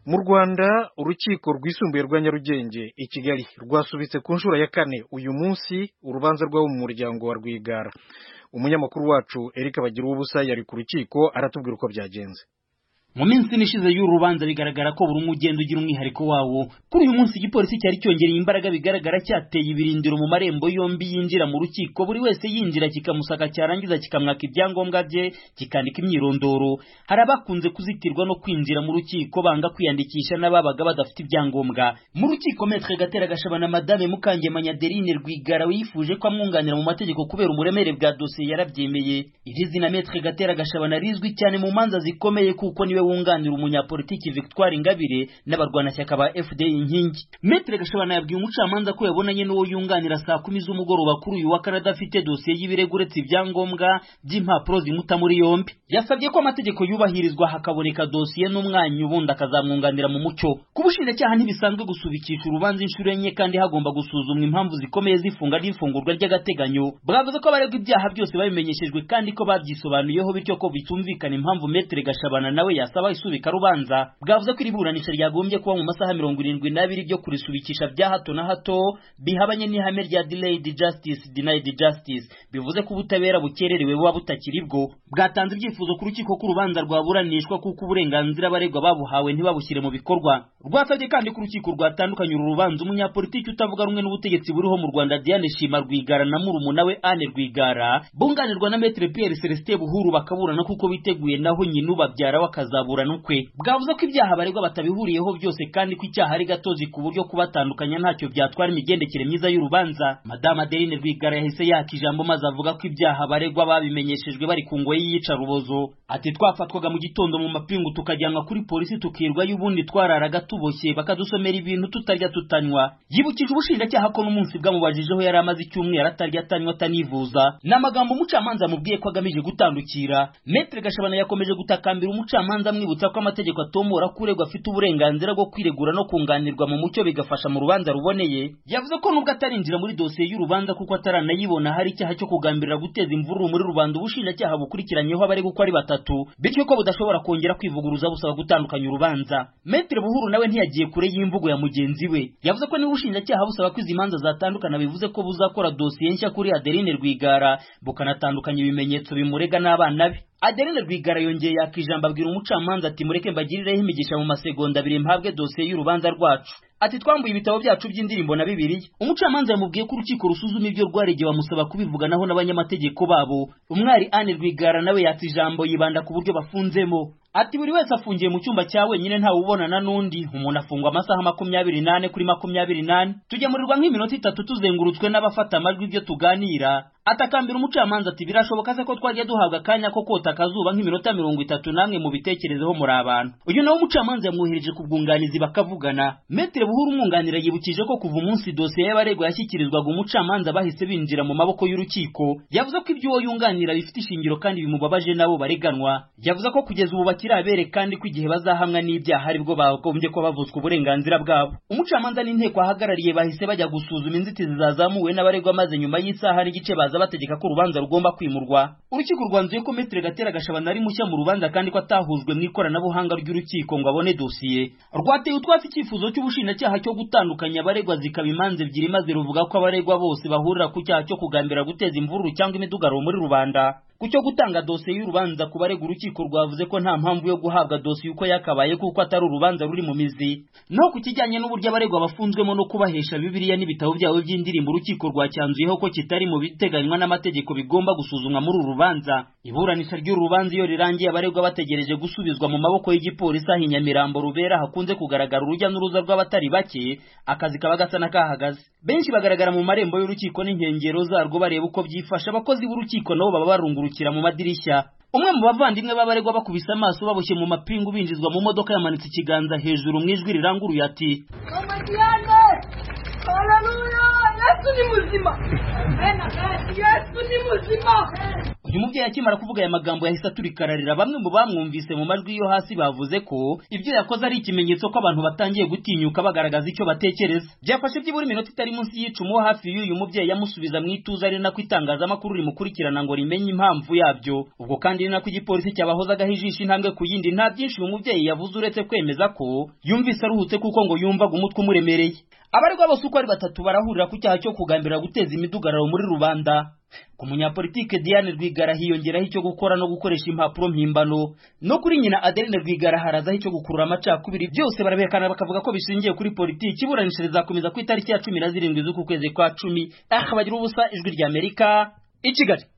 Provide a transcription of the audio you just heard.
mu rwanda urukiko rwisumbuye rwa nyarugenge i kigali rwasubitse ku nshuro ya kane uyu munsi urubanza rw'abo mu muryango wa rwigara umunyamakuru wacu eric bagira ubusa yari ku rukiko aratubwira uko byagenze mu minsi ine ishize y'uru rubanza bigaragara ko buri umwe ugenda ugira umwihariko wawo kuri uyu munsi igipolisi cyari cyongereye imbaraga bigaragara cyateye ibirindiro mu marembo yombi yinjira mu rukiko buri wese yinjira kikamusaka cyarangiza kikamwaka ibyangombwa bye kikandika imyirondoro hari abakunze kuzitirwa no kwinjira mu rukiko banga kwiyandikisha n'ababaga badafite ibyangombwa mu rukiko metre gatera gashaba na madame mukangemanya Adeline Rwigara wifuje ko amwunganira mu mategeko kubera uburemere bwa dosiye yarabyemeye iri zina metre gatera gashaba rizwi cyane mu manza zikomeye kuko niwe wunganira umunyapolitiki Victoire Ingabire n'abarwanashyaka ba FDI inkingi Maître Gashabana yabwiye umucamanza ko yabonanye n'uwo yunganira saa kumi z'umugoroba kuri uyu wa Canada afite dosiye y'ibirego uretse ibyangombwa by'impapuro zimuta muri yombi yasabye ko amategeko yubahirizwa hakaboneka dosiye n'umwanya ubundi akazamwunganira mu mucyo ku bushinjacyaha ntibisanzwe gusubikisha urubanza inshuro enye kandi hagomba gusuzumwa impamvu zikomeye z'ifunga n'ifungurwa ry'agateganyo bwavuze ko abaregwa ibyaha byose babimenyeshejwe kandi ko babyisobanuyeho bityo ko bitumvikana impamvu Maître Gashabana nawe yasa basaba isubika rubanza bwavuze ko iri buranisha ryagombye kuba mu masaha mirongo irindwi n'abiri byo kurisubikisha bya hato na hato bihabanye n'ihame rya delayed justice denied justice bivuze ko ubutabera bukererewe buba butakiri bwo bwatanze ibyifuzo ku rukiko ko urubanza rwaburanishwa kuko uburenganzira abaregwa babuhawe ntibabushyire mu bikorwa rwasabye kandi ko urukiko rwatandukanye uru rubanza umunyapolitiki utavuga rumwe n'ubutegetsi buriho mu rwanda diane shima rwigara na murumuna we anne rwigara bunganirwa na metre pierre celestin buhuru bakaburana kuko biteguye naho nyina ubabyara w'akazabu ukwe bwavuze ko ibyaha baregwa batabihuriyeho byose kandi ko icyaha ari gatozi ku buryo kubatandukanya ntacyo byatwara imigendekere myiza y'urubanza madamu adeline rwigara yahise yaka ijambo maze avuga ko ibyaha baregwa babimenyeshejwe bari ku ngoyi y'iyicarubozo ati twafatwaga mu gitondo mu mapingu tukajyanwa kuri polisi tukirwa y'ubundi twararaga tuboshye bakadusomera ibintu tutarya tutanywa yibukije ubushinjacyaha ko n'umunsi bwamubajijeho yari amaze icyumweru atarya atanywa atanivuza ni amagambo umucamanza amubwiye ko agamije gutandukira metre gashabana yakomeje gutakambira umucamanza amwibutsa ko amategeko atomora ko uregwa afite uburenganzira bwo kwiregura no kunganirwa mu mucyo bigafasha mu rubanza ruboneye yavuze ko nubwo atarinjira muri dosiye y'urubanza kuko ataranayibona hari icyaha cyo kugambirira guteza imvururu muri rubanda ubushinjacyaha bukurikiranyeho abari uko ari batatu bityo ko budashobora kongera kwivuguruza busaba gutandukanya urubanza metre buhuru nawe ntiyagiye kure y'imvugo ya mugenzi we yavuze ko niba ubushinjacyaha busaba ko izi manza zatandukana bivuze ko buzakora dosiye nshya kuri adeline rwigara bukanatandukanya ibimenyetso bimurega n'abana be adeline rwigara yongeye yaka ijambo abwira umucamanza ati mureke mbagirireho imigisha mu masegonda abiri mpabwe dosiye y'urubanza rwacu ati twambuye ibitabo byacu by'indirimbo na bibiliya umucamanza yamubwiye ko urukiko rusuzuma ibyo rwaregewe bamusaba kubivuganaho n'abanyamategeko babo umwari anne rwigara nawe yatse ijambo yibanda ku buryo bafunzemo ati buri wese afungiye mu cyumba cya wenyine ntawe ubonana n'undi umuntu afungwa amasaha makumyabiri n'ane kuri makumyabiri n'ane tugemurirwa nk'iminota itatu tuzengurutswe n'abafata amajwi ibyo tuganira atakambira umucamanza ati birashoboka se ko twajya duhabwa akanya ko kota akazuba nk'iminota mirongo itatu namwe mu bitekerezeho muri abantu uyu nawe umucamanza yamwohereje ku bwunganizi bakavugana metere buhuru umwunganira yibukije ko kuva umunsi dosiye y'abaregwa yashyikirizwaga umucamanza bahise binjira mu maboko y'urukiko yavuze ko ibyo uwo yunganira bifite ishingiro kandi bimubabaje n'abo bareganwa yavuze ko kugeza ubu bakiri abere kandi ko igihe bazahamwa n'ibyaha aribwo bagombye ko bavutswa uburenganzira bwabo umucamanza n'inteko ahagarariye bahise bajya gusuzuma inzitizi zazamuwe n'abaregwa maze nyuma y'isaha n'igice baza bategeka ko urubanza rugomba kwimurwa urukiko rwanzuye ko metere gatera gashabana ari mushya mu rubanza kandi ko atahuzwe mu ikoranabuhanga ry'urukiko ngo abone dosiye rwateye utwatsi icyifuzo cy'ubushinja icyaha cyo gutandukanya abaregwa zikaba imanza ebyiri maze ruvuga ko abaregwa bose bahurira ku cyaha cyo kugambira guteza imvururu cyangwa imidugararo muri rubanda ku cyo gutanga dosiye y'urubanza ku baregwa urukiko rwavuze ko nta mpamvu yo guhabwa dosiye uko yakabaye kuko atari urubanza ruri mu mizi no ku kijyanye n'uburyo abaregwa bafunzwemo no kubahesha bibiliya n'ibitabo byabo by'indirimbo urukiko rwacyanzuyeho ko kitari mu biteganywa n'amategeko bigomba gusuzumwa muri uru rubanza iburanisha ry'uru rubanza iyo rirangiye abaregwa bategereje gusubizwa mu maboko y'igipolisi aho i nyamirambo rubera hakunze kugaragara urujya n'uruza rw'abatari bake akazi kaba gasa n'akahagaze benshi bagaragara mu marembo y'urukiko n'inkengero zarwo bareba uko byifasha abakozi b'urukiko nabo baba barungura kungurukira mu madirishya umwe mu bavandimwe b'abaregwa bakubise amaso baboshye mu mapingu binjizwa mu modoka yamanitse ikiganza hejuru mu ijwi riranguruye ati uyu mubyeyi akimara kuvuga aya magambo yahise aturikararira bamwe mu bamwumvise mu majwi yo hasi bavuze ko ibyo yakoze ari ikimenyetso ko abantu batangiye gutinyuka bagaragaza icyo batekereza byafashe byibura iminota itari munsi y'icumu hafi y'uyu mubyeyi yamusubiza mu ituze ari nako itangazamakuru rimukurikirana ngo rimenye impamvu yabyo ubwo kandi ari nako igipolisi cyabahozagaho ijisho intambwe ku yindi nta byinshi uyu mubyeyi yavuze uretse kwemeza ko yumvise aruhutse kuko ngo yumvaga umutwe umuremereye abaregwa bose uko ari batatu barahurira ku cyaha cyo kugambirira guteza imidugararo muri rubanda ku munyapolitike Diane Rwigara hiyongeraho icyo gukora no gukoresha impapuro mpimbano no kuri nyina Adeline Rwigara harazaho icyo gukurura amacakubiri byose barabihekana bakavuga ko bishingiye kuri politiki iburanisha rizakomeza ku itariki ya cumi na zirindwi z'uku kwezi kwa cumi akabagira ubusa ijwi ry'Amerika i Kigali